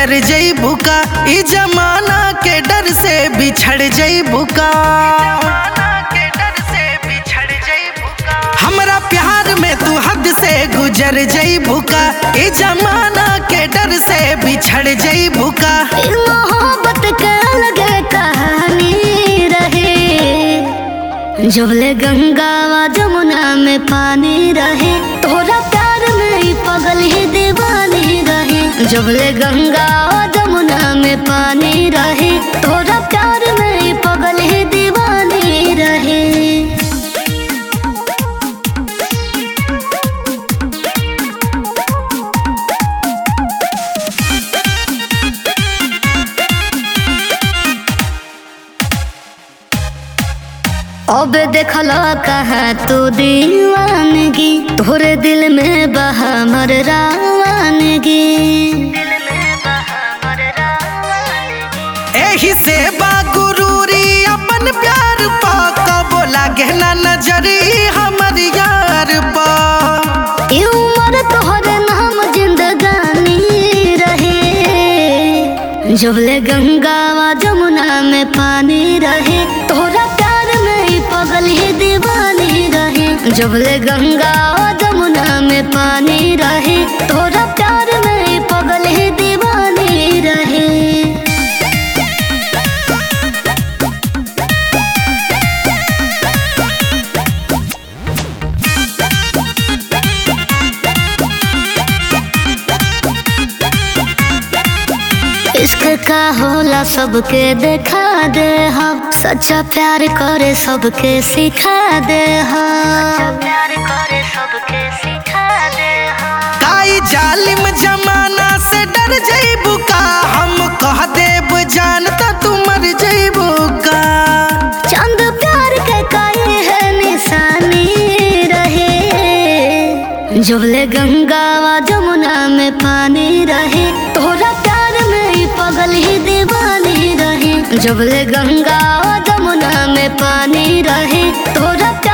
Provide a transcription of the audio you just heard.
गुजर जईबू का ई जमाना के डर से बिछड़ जईबू का हमरा प्यार में तू हद से गुजर जईबू का ई जमाना के डर से बिछड़ जईबू का फिर मोहब्बत के अलग कहानी रहे जबले गंगा व जमुना में पानी रहे तोरा प्यार में ही पगल ही दीवानी रहे जबले गंगा व जमुना में पानी रहे तोरा प्यार में ही पगल ही दीवानी रहे अब देखला कहाँ तू दीवानगी तोरे दिल में बहा मर रावानगी एही से बा गुरूरी अपन प्यार पा कबो लागे ना नजरी हमर यार पा ई उम्र तोहरे नाम जिंदगानी रहे जबले गंगा व जमुना में पानी रहे तोरा प्यार में ही पगल ही दीवानी रहे जबले गंगा व जमुना में पानी रहे तोरा प्यार में ही पगल ही दीवानी रहे इश्क का होला सबके देखा दे हम सच्चा प्यार करे सबके सिखा दे हम प्यार करे सबके सिखा दे हम काई जालिम जमाना से डर जईबू का हम कह देब जानता तू मर जईबू का चंद प्यार के काहे है निशानी रहे जबले गंगा व जमुना में पानी रहे तोरा प्यार में ही पगल ही दीवानी रहे जबले गंगा व जमुना में पानी रहे तोरा प्यार